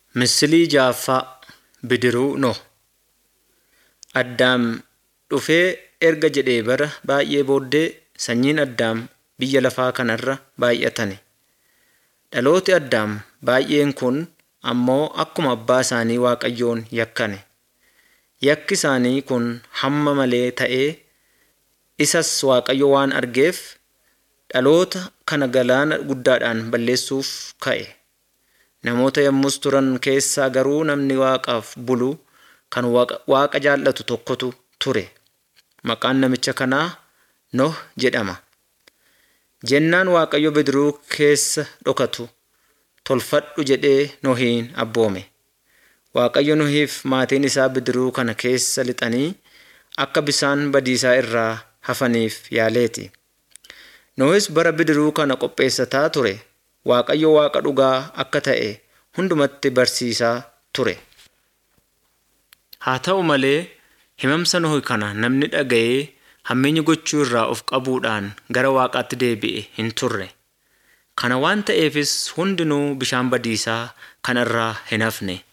Misilii ja'affaa Bidiruu Noh. Addaam dhufee erga jedhee bara baay'ee booddee sanyiin Addaam biyya lafaa kanarra baay'atani. Dhalooti Addaam baay'een kun ammoo akkuma abbaa isaanii Waaqayyoon yakkane. Yakki isaanii kun hamma malee ta'ee isas Waaqayyo waan argeef dhaloota kana galaana guddaadhaan balleessuuf ka'e. Namoota yommus turan keessaa garuu namni Waaqaaf bulu kan Waaqa jaallatu tokkotu ture. Maqaan namicha kanaa Noh jedhama. Jennaan Waaqayyo bidiruu keessa dhokatu tolfadhu jedhee Nohiin abboome. Waaqayyo Nohiif maatiin isaa bidiruu kana keessa lixanii akka bisaan badiisaa irraa hafaniif yaaleeti. Nohis bara bidiruu kana qopheessataa ture Waaqayyo Waaqa dhugaa akka ta'e hundumatti barsiisaa ture. Haa ta'u malee himamsa Nohi kana namni dhaga'ee hammeenya gochuu irraa of qabuudhaan gara Waaqaatti deebi'e hin turre. Kana waan ta'eefis hundinuu bishaan badiisaa kanarraa hin hafne.